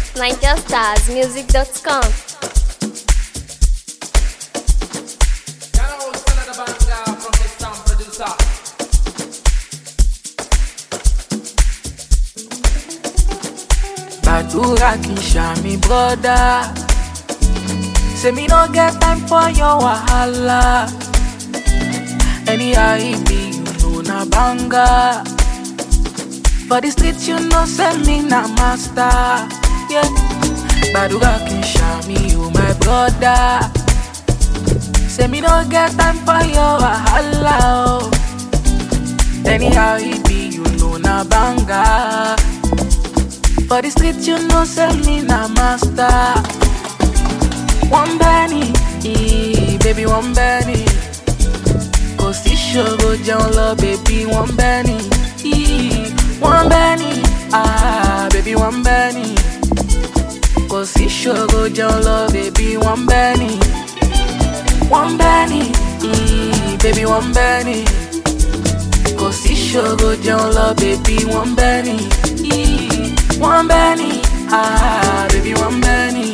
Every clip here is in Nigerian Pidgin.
NigerStarsMusic.com. Badura Kisha, me brother. Say me no get time for your wahala. Anyhow it be, you know na banga. For the street, you know say me na master. Yeah. Badura Kisha, me you my brother. Say me no get time for your wahala. Oh. Anyhow it be, you know na banga. For the street, you know, say me na master. One penny, eh, baby, one penny. Kò sí ṣòro jẹun lọ, baby, one penny. eh, One penny, ah, baby, one penny. Kò sí ṣòro jẹun lọ, baby, one penny. One penny, eh, baby, one penny. Kò sí ṣòro jẹun lọ, baby, one penny. eh, One penny, ah, baby, one penny.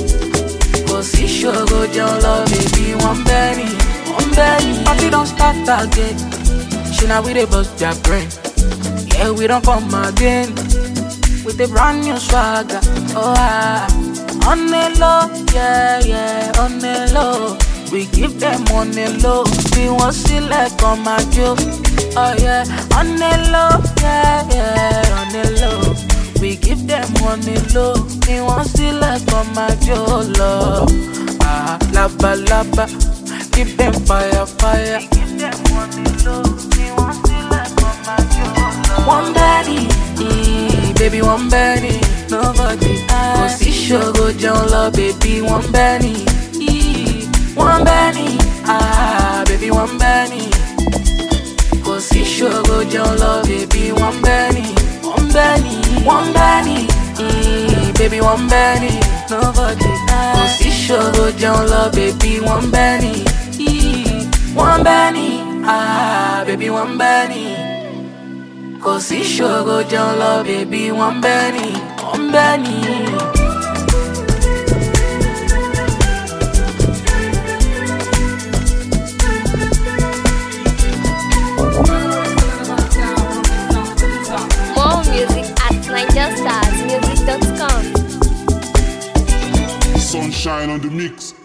Kò sí ṣòro jẹun lọ, baby, one penny. One penny. Party don start again. Ṣé na we dey bust their brain? Yeah, we don come again. With a brand new swagger. Oh, ah. On the low, yeah, yeah, on the low. We give them on the low. We want select on my joke. Oh, yeah, on the low, yeah, yeah, on the low. We give them on the low. We want select on my jolo. Ah, laba, laba. Give them fire, fire. We give them on the low. We want select on my jolo. One penny, eh, baby, one penny. Nobody Kò sí ṣòro jẹun lọ, baby, one penny. eh, One penny, ah, baby, one penny. Kò sí ṣòro jẹun lọ, baby, one penny. One penny, one penny, eh, baby, one penny. Nobody Kò sí ṣòro jẹun lọ, baby, one penny. eh, One penny, ah, baby, one penny. Kò sí ṣòro jẹun lọ, baby, one penny. One penny. More music at NigerStarsMusic.com. Sunshine on the mix.